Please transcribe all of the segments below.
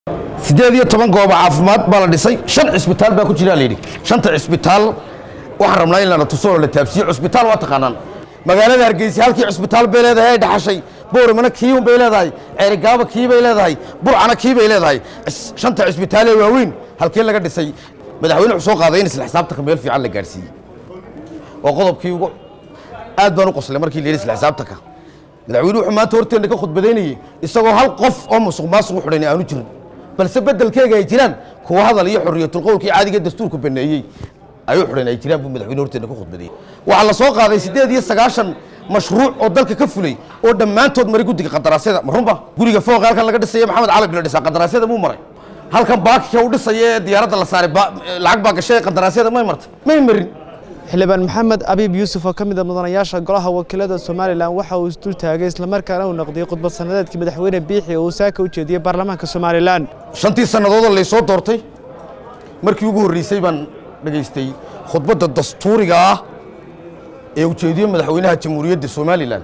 siddeed iyo toban goobo caafimaad baa la dhisay shan cisbitaal baa ku jira layidhi shanta cisbitaal waxaan rabnaa in lana tuso oo la taabsiyo cisbitaal waa taqaanaan magaalada hargeysa halkii cisbitaal bay leedahay ay dhaxashay booramana kiiun bay leedahay ceerigaaba kii bay leedahay burcana kii bay leedahay Cis- shanta cisbitaal ee waaweyn halkee laga dhisay madaxweyne wuxuu soo qaaday in isla xisaabtanka meel fiican la gaarsiiyey oo qodobkii ugu aad baan u qoslay markii la yidhi isla xisaabtanka madaxweyne wuxuu maanta horteenna ka khudbadaynayey isagoo hal qof oo musuq maasuq u xidhan aanu jirin balse beddelkeega ay jiraan kuwa hadal iyo xorriyatulqowlkii caadiga dastuurku baneeyey ay u xidhan ay jiraan buu madaxweyne horteenna ka khudbadeeyey waxaa la soo qaaday siddeed iyo sagaashan mashruuc oo dalka ka fulay oo dhammaantood maray guddiga qadaraasyada ma runba guriga fooqa halkan laga dhisaya maxamed cali bila dhisaa qadaraasyada muu maray halkan baakika u dhisaya ee diyaaradda la saaray ba- lacag baa gashay qadaraasyada may martay may marin xildhibaan maxamed abiib yuusuf oo ka mid a mudanayaasha golaha wakiilada somalilan waxa uu isdul taagay islamarkaana uu naqdiyey khudbad sanadeedkii madaxweyne biixi oo uu saaka u jeediyey baarlamaanka somalilan shantii sannadoodoo laysoo doortay markii ugu horreysay baan dhegaystay khudbadda dastuuriga ah ee ujeediye madaxweynaha jamhuuriyadda somalilan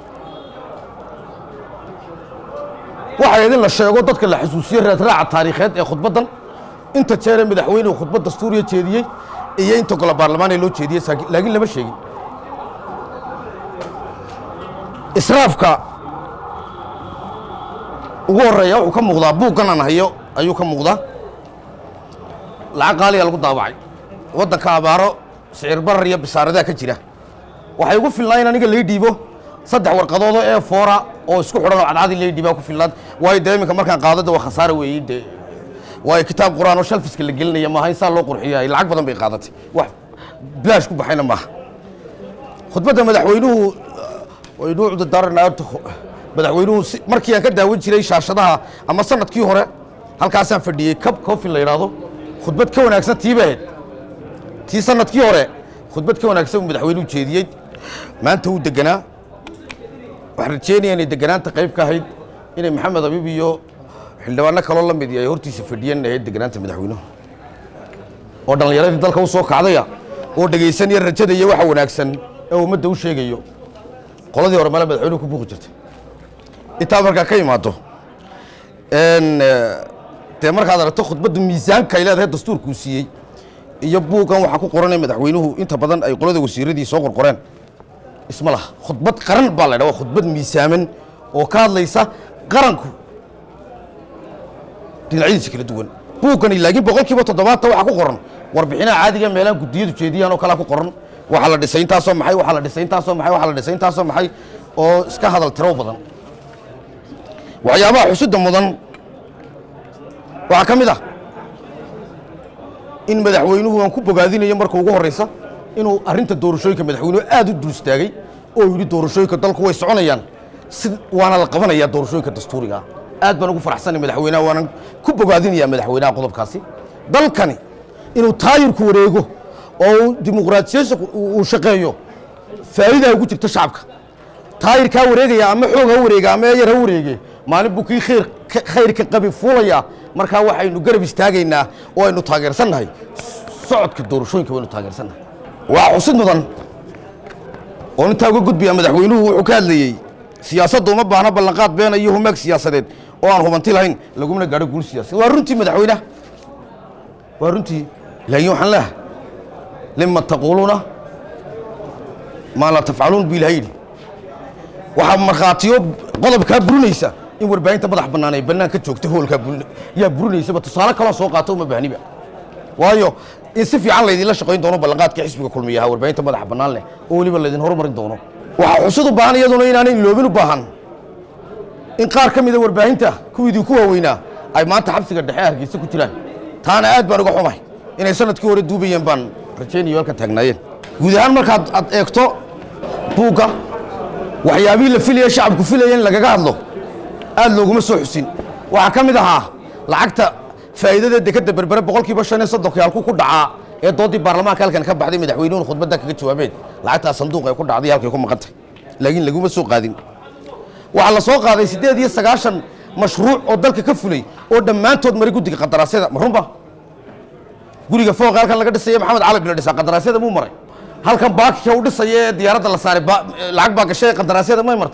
waxay idin la sheego dadka la xasuusiyo raadraaca taariikheed ee khudbaddan inta jeeree madaxweynuhu khudbad dastuuriya jeediyey iyo inta golo baarlamaan ee loo jeediyey saaki- laakiin lama sheegin israafka ugu horeeya wuxuu ka muuqdaa buuggan aan hayo ayuu ka muuqdaa lacag qaaliya lagu daabacay waddanka abaaro sicir barar iyo bisaaradaa ka jira waxay ugu filnaa in aniga lay dhiibo saddex warqadoodoo ee foora oo isku xidhan oo cadcadi lay dhiibaa ku filnaad waayo dee iminka markaan qaadada waa khasaara weeyey dee waayo kitaab qur'aan oo shalfiska la gelinaya maaha in saa loo qurxiya lacag badan bay qaadatay wax bilaash ku baxayna maaha khudbadda madaxweynuhu waynu cudurdaarana horta khu- madaxweynuhu si- markii aan ka daawan jiray shaashadaha ama sanadkii hore halkaasaan fadhiyey kab coffin la yidhaahdo khudbad ka wanaagsan tii bay ahayd tii sanadkii hore khudbad ka wanaagsan buu madaxweynuhu jeediyey maanta wuu deganaa waxaan rajeynaya inay deganaanta qayb ka ahayd inay maxamed abiib iyo xildhibaano kaloo la mid ay hortiisa fadhiyeen ahayd deganaanta madaxweynuhu oo dhallinyaradii dalka u soo kacdaya oo dhegaysanaya rajada iyo waxa wanaagsan ee ummadda u sheegayo qoladii hore male madaxweynuhu ku buuqi jirtay intaa markaa ka imaado n dee markaad aragto khudbaddu miisaanka ay leedahay dastuurkuu siiyey iyo buuggan waxaa ku qoranay madaxweynuhu inta badan ay qolada wasiiradii soo qorqoreen isma laha khudbad qaran baa la ydhaha waa khudbad miisaaman oo ka hadlaysa qaranku dhinacyadiisa kala duwan buuggani laakiin boqolkiiba toddobaatan waxaa ku qoran warbixinaha caadiga meelaha guddiyadu jeediyaan oo kalea ku qoran waxaa la dhisay intaasoo maxay waxaa la dhisay intaasoo maxay waxaa la dhisay intaasoo maxay oo iska hadal tiro badan waxyaabaha xusida mudan waxaa ka mid ah in madaxweynuhu aan ku bogaadinayo marka ugu horreysa inuu arrinta doorashooyinka madaxweynuhu aad u dul istaagay oo yidhi doorashooyinka dalku way soconayaan si waana la qabanayaa doorashooyinka dastuuriga aad baan ugu faraxsanay madaxweynaha waanan ku bogaadinayaa madaxweynaha qodobkaasi dalkani inuu taayirku wareego oo uu dimuqraadiyeysa uu shaqeeyo faa'iidaa ugu jirta shacabka taayirkaa wareegaya ama xoog ha wareega ama yar ha wareege maalin buu kii khayr ka- khayrka qabi fuulaya markaa waxaynu garab istaagaynaa oo aynu taageersannahay socodka doorashooyinka waynu taageersannahay waa xusid mudan oo intaa uga gudbaya madaxweynuhu wuxuu ka hadlayey siyaasadda uma baahna ballanqaad beena iyo humaag siyaasadeed oo aan hubanti lahayn lagumana gaadho guul siyaasadeed waa runtii madaxweynaha waa runtii laakiin waxaan leehay lima taquuluuna maa laa tafcaluun buu ilaha yidhi waxaa markhaatiyo qodobkaa burinaysa in warbaahinta madax bannaan ay bannaan ka joogta hoolkaa burin yaa burinaysaba tusaale kaloo soo qaato uma baahniba waayo in si fiican laydinla shaqayn doono ballanqaadkii xisbiga kulmiya ahaa warbaahinta madaxa bannaan leh oo weliba laydin horumarin doono waxaa xusud u baahan iyaduna inaanay loobin u baahan in qaar ka mida warbaahinta kuwiidii ku waaweynaa ay maanta xabsiga dhexe hargeysa ku jiraan taana aad baan uga xumahay inay sanadkii hore duubayeen baan rajaynayo halkan taagnaayeen guud ahaan markaad aad eegto buugga waxyaabihii la filaya shacabku filaya in lagaga hadlo aad looguma soo xusin waxaa ka mid ahaa lacagta faa'iidada dekadda berbere boqolkiiba shan iyo soddonkii halku ku dhacaa ee doodii baarlamaanka halkan ka baxday madaxweynuhun khudbadda kaga jawaabeen lacagtaa sanduuq ay ku dhacday halkay ku maqantay laakiin laguma soo qaadin waxaa la soo qaaday siddeed iyo sagaashan mashruuc oo dalka ka fulay oo dhammaantood maray guddiga qadaraasyada ma runba guriga fooqa halkan laga dhisaya maxamed cali bila dhisaa qadaraasyada muu maray halkan baakika u dhisaya ee diyaaradda la saaray ba- lacag baa gashay qadaraasyada may martay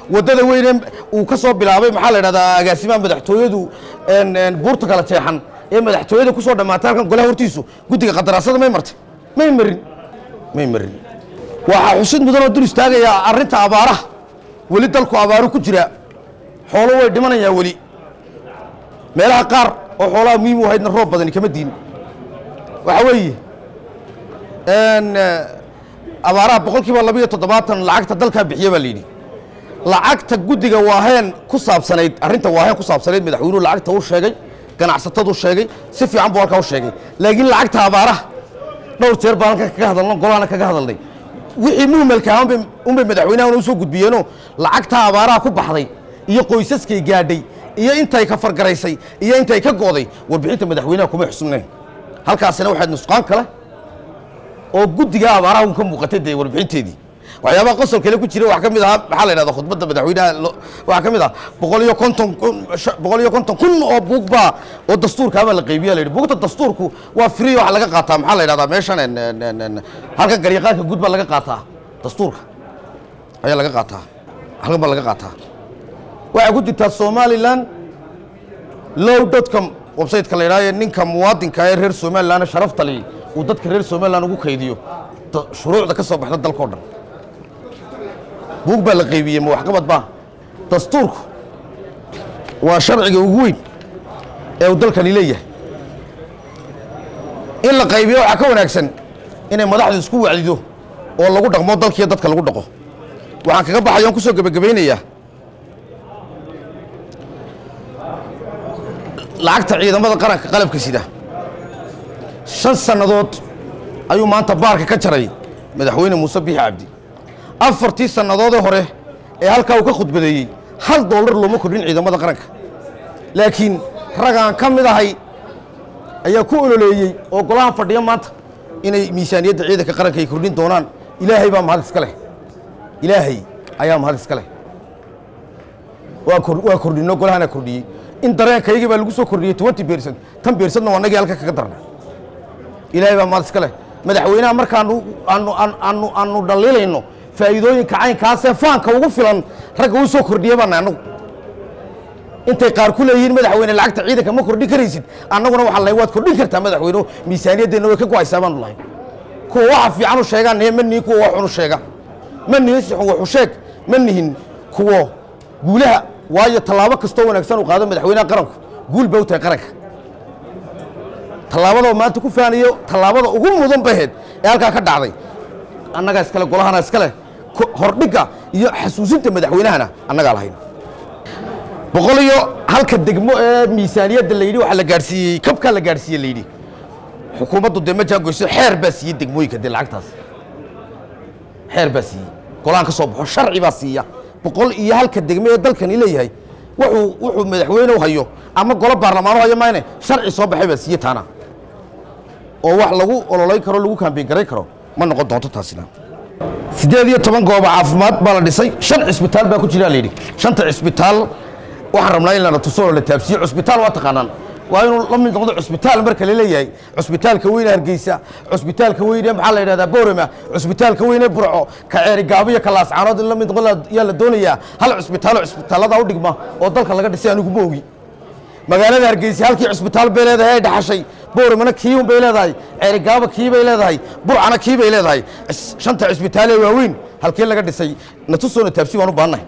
waddada weyne uu ka soo bilaabay maxaa la idhahdaa agaasimaha madaxtooyadu een, een, buurta kala jeexan ee madaxtooyada ku soo dhammaatay halkan golaha hortiisu guddiga qadaraasada may martay may marin may marin waxaa xusid mudan oo dul istaagayaa arrinta abaaraha weli dalku abaaru ku jira xoolo way dhimanayaa weli meelaha qaar oo xoolaha muhiim u ahaydna roob badani kama diin waxa weeye een, eh, abaaraha boqol kiiba labiyo toddobaatan lacagta dalkaa bixiya baa la yidhi lacagta guddiga waaheen ku saabsanayd arrinta waaheen ku saabsanayd madaxweynuhu lacagta u sheegay ganacsatadu sheegay si fiican buu halkaa u sheegay laakiin lacagta abaaraha dhowr jeer baan halkan kaga hadalno golahana kaga hadalnay wixii muhmalka ahaa unbay- unbay madaxweynahan u soo gudbiyeenoo lacagta abaaraha ku baxday iyo qoysaskay gaadhay iyo intay ka fargaraysay iyo intay ka go'day warbixinta madaxweynaha kuma xusnayn halkaasina waxaad nusqaan kale oo guddiga abaaraha un ka muuqatay dee warbixinteedii waxyaabaha qosol kale ku jira waxaa ka mid ahaa maxaa la yidhahda khudbadda madaxweynaha lo- waxaa ka mid ah boqol iyo konton kun sha- boqol iyo konton kun oo buug baa oo dastuurkaabaa la qaybiya la yidhi buugta dastuurku waa free waxa laga qaataa maxaa la yidhahdaa meeshan en- en- en- en- halkan garyaqaanka guud baa laga qaataa dastuurka ayaa laga qaataa halkan baa laga qaataa waxay ku jirtaa somaliland low dotcom websiteka la yidhahdo ee ninka muwaadinka ee reer somaliland sharafta li uu dadka reer somaliland ugu kaydiyo da- shuruucda ka soo baxda dalkao dhan buug baa la qaybiyey ma waxqabad baa dastuurku waa sharciga ugu weyn ee uu dalkani leeyahay in la qaybiyo waxaa ka wanaagsan inay madaxdu isku wacdido oo lagu dhaqmo dalkiiyo dadka lagu dhaqo waxaan kaga baxaya on kusoo gebagabaynayaa lacagta ciidamada qaranka qalabka sida shan sannadood ayuu maanta baarka ka jaray madaxweyne muuse biixi cabdi afartii sannadoodee hore ee halkaa uu ka khudbadeeyey hal dollar looma kordhin ciidamada qaranka laakiin ragaan ka mid ahay ayaa ku ololeeyey oo golaha fadhiya maanta inay miisaaniyadda ciidanka qaranka ay kordhin doonaan ilaahay baa mahad iska leh ilaahay ayaa mahad iska leh waa kor- waa kordhino golahana kordhiyey in dareenkaygii baa lagu soo kordhiyey twenty percent tan percentna waa nagii halka kaga darna ilaahay baa mahad iska leh madaxweynaha markaanu aanu aanu- aanu aanu dhaliilayno faa'iidooyinka caynkaasee faanka ugu filan ragga uu soo kordhiye baana annagu intay qaar ku leeyihiin madaxweyne lacagta ciidanka ma kordhin karaysid annaguna waxaa lahay waad kordhin kartaa madaxweyne miisaaniyaddeena way ka go'aysaa baanu lahay kuwa waxa fiican u sheegaan nihe ma nihin kuwa wax xun u sheega ma nihin si xun wax u sheeg ma nihin kuwo guulaha waayo tallaabo kastoo wanaagsan uu qaado madaxweynaha qaranku guul bay u tahay qaranka tallaabadoo maanta ku faanayo tallaabada ugu mudan baheed ee halkaa ka dhacday annagaa iskale golahana iskale ko- hordhigga iyo xasuusinta madaxweynahana annagaa lahayn boqol iyo halka degmo ee miisaaniyadda la yidhi waxaa la gaadhsiiyey kabkaa la gaadhsiiye la yidhi xukuumaddu dee ma jaagoyso xeer baa siiyey degmooyinka dee lacagtaas xeer baa siiyey golaan ka soo baxo sharci baa siiya boqol iyo halka degme ee dalkani leeyahay wuxuu wuxuu madaxweyne u hayo ama golo baarlamaan u hayo mayne sharci soo baxay baa siiye taana oo wax lagu ololayn karo lagu kaambeyn garayn karo ma noqon doonto taasina siddeed iyo toban gooba caafimaad baa la dhisay shan cisbitaal baa ku jira la yidhi shanta cisbitaal waxaan rabnaa in lana tuso oo la taabsiyo cusbitaal waa taqaanaan waa inuu la mid noqdo cusbitaal marka la leeyahay cusbitaalka weyne hargeysa cusbitaalka weyne maxaa la yidhahdaa boorama cusbitaalka weyne burco ka ceeri gaabo iyo ka laascaanood in la mid noqdo yaa la doonayaa hal cusbitaalo cusbitaallada u dhigma oo dalka laga dhisay anigu ma ogi magaalada hargeysa halkii cusbitaal bay leedahay ay dhaxashay booramana kiiun bay leedahay ceerigaaba kii bay leedahay burcana kii bay leedahay Cis- shanta cusbitaal ee waaweyn halkii laga dhisay natusoona taabsi waan u baahannahay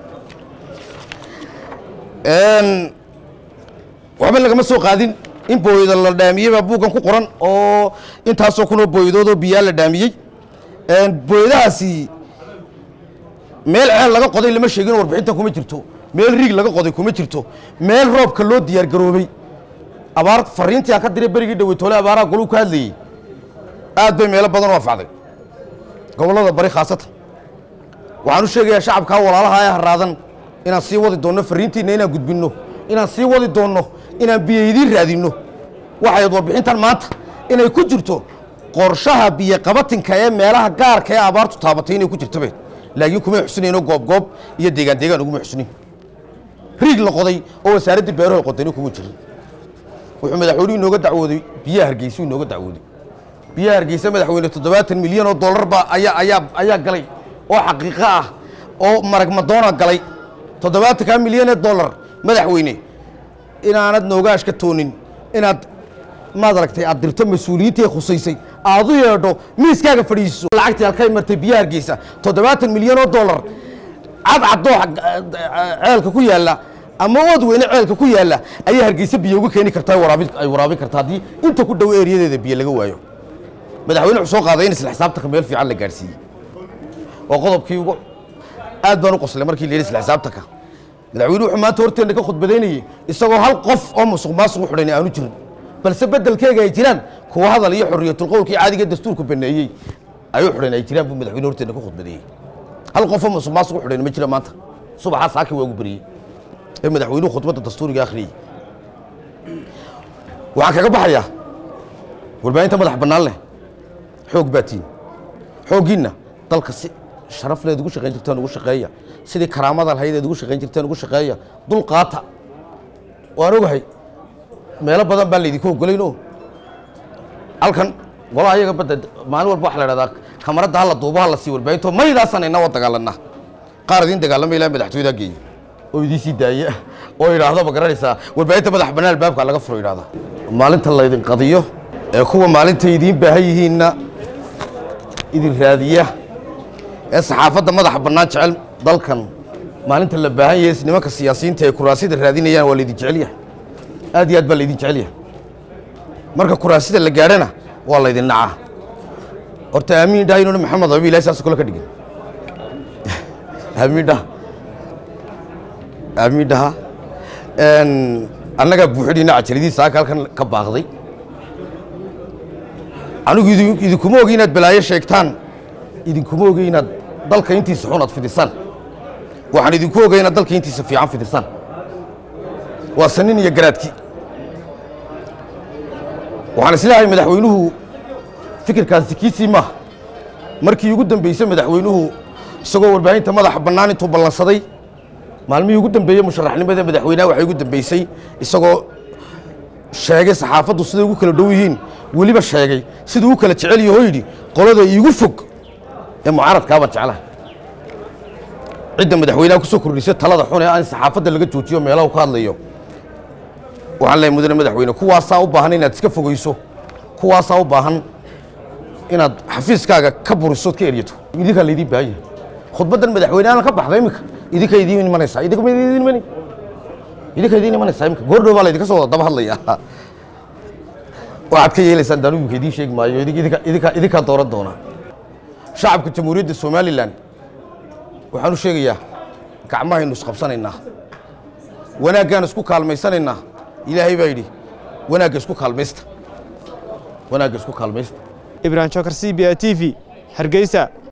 Een, waxba lagama soo qaadin in booyada la dhaamiyey baa buuggan ku qoran oo intaasoo kunoo booyadood oo biyaa la dhaamiyey Een, booyadahaasi meel ceel laga qoday lama sheegin oo warbixintan kuma jirto meel riig laga qoday kuma jirto meel roobka loo diyaar garoobay abaar fariintii aan ka diray berigii dhaweytoole abaaraha goluu ka hadlayey aad bay meelo badan u anfacday gobollada bari khaasatan waxaan u sheegayaa shacabkaa walaalaha ee haraadan inaan sii wadi doonno fariintiinna inaan gudbinno inaan sii wadi doonno inaan biyaydiin raadinno waxayd warbixintan maanta inay ku jirto qorshaha biyoqabatinka ee meelaha gaarka ee abaartu taabatay inay ku jirto bay laakiin kumay xusinayno goobgoob iyo deegaan deegaan uguma xusunin riig la qoday oo wasaaraddii beeraha qodayna kuma jirin wuxuu madaxweynuhu inooga dacwooday biyaha hargeysa inooga dacwooday biyaha hargeysa madaxweyne toddobaatan milyan oo dollar baa ayaa ayaa ayaa galay oo xaqiiqo ah oo marag madoona galay toddobaatankaa milyan ee dollar madaxweyne inaanad noogaash ka toonin inaad maad aragtay aad dirto mas-uuliyiintii khusaysay aad u yeedho miiskaaga fadhiiso lacagtii halkay martay biyo hargeysa toddobaatan milyan oo dollar cadcadoo ceelka ku yaalla ama ood weyne ceelka ku yaalla ayaa hargeysa biyo uga keeni kartaa waraabin ay waraabin kartaa haddii inta ku dhow eeriyadeeda biyo laga waayo madaxweyne wuxuu soo qaaday in isla xisaabtanka meel fiican la gaadhsiiyey oo qodobkii ugu aad baan u qoslay markii la yidhi isla xisaabtanka madaxweyne wuxuu maanta horteenna ka khudbadaynayey isagoo hal qof oo musuq maasuq u xidhan aanu jirin balse beddelkeega ay jiraan kuwa hadal iyo xorriyatulqowlkii caadiga dastuurku baneeyey ayuu xidhan ay jiraan buu madaxweyne horteenna ka khudbadeeyey hal qofoo musuq maasuq u xidhan ma jira maanta subaxaa saaki waa ugu beriyey ee madaxweynuhu khudbadda dastuuriga akhriyey waxaan kaga baxayaa warbaahinta madax bannaan leh xoog baatiin xooggiinna dalka si sharafleed ugu shaqayn jirtaan ugu shaqeeya sidii karaamada lahayd eed ugu shaqayn jirtaan ugu shaqeeya dul qaata waan ogahay meelo badan baan laydinku ogolaynoo halkan golaha ayaga badda maalin walba waxa la dhahdaa kamaradda hala duubo hala sii warbaahinto maydaasaan inna wa dagaalanaa qaar idiin dagaalama ilaa madaxtooyada geeya oo idiin sii daaya oo idhaahdo ma garanaysaa warbaahinta madax bannaan albaabka laga furo idhahda maalinta laydin qadiyo ee kuwa maalinta idiin baahan yihiinna idin raadiya ee saxaafadda madaxa bannaan jecel dalkan maalinta la baahan yahay nimanka siyaasiyiinta ee kuraasida raadinayaan waa laydin jecel yahay aad iyo aad baa laydin jecel yahay marka kuraasida la gaadhana waa laydin nacaa horta aamiin dhaha inuuna maxamed abi ilahi saas kole ka dhigin aamiin dhaha aamiin dhaha annagaa buuxidhiina cajalidii saaka halkan ka baaqday anigu idin- idinkuma ogi inaad balaayo sheegtaan idinkuma ogi inaad dalka intiisa xun aad fidisaan waxaan idinku ogay inaad dalka intiisa fiican fidisaan waa sanin iyo garaadkii waxaan isleeyahay madaxweynuhu fikirkaasi kiisii maaha markii ugu dambeysay madaxweynuhu isagoo warbaahinta madaxa bannaan intuu ballansaday maalmihii ugu dambeeyey musharaxnimada madaxweynaha waxay ugu dambeysay isagoo sheegay saxaafaddu siday ugu kala dhow yihiin weliba sheegay siduu u kala jecel yaho yidhi qolada iigu fog ee mucaaradkaabaan jeclaha cidda madaxweynaha ku soo kordhisay talada xun ee aan saxaafadda laga joojiyo meelaha ka hadlayo waxaan leeyahay mudane madaxweyne kuwaasaa u baahan inaad iska fogeyso kuwaasaa u baahan inaad xafiiskaaga ka buriso ood ka eryato idinkaa laydiin baahan yahay khudbaddan madaxweynehan ka baxda iminka idinka idiin imanaysaa idinka ma idiin imani idinka idiin imanaysaa iminka goordhow baa laydinka soo wada daba hadlaya waxaad ka yeelaysaan daanu iminka idiin sheegi maayo idinka idinka idinka idinkaa dooran doona shacabka jamhuuriyadda somalilan waxaan u sheegayaa gacmahaynu isqabsanaynaa wanaaggaan isku kaalmaysanaynaa ilaahay baa yidhi wanaagga isku kaalmaysta wanaagga isku kaalmaysta ibrahim jokar c b a t v hargeysa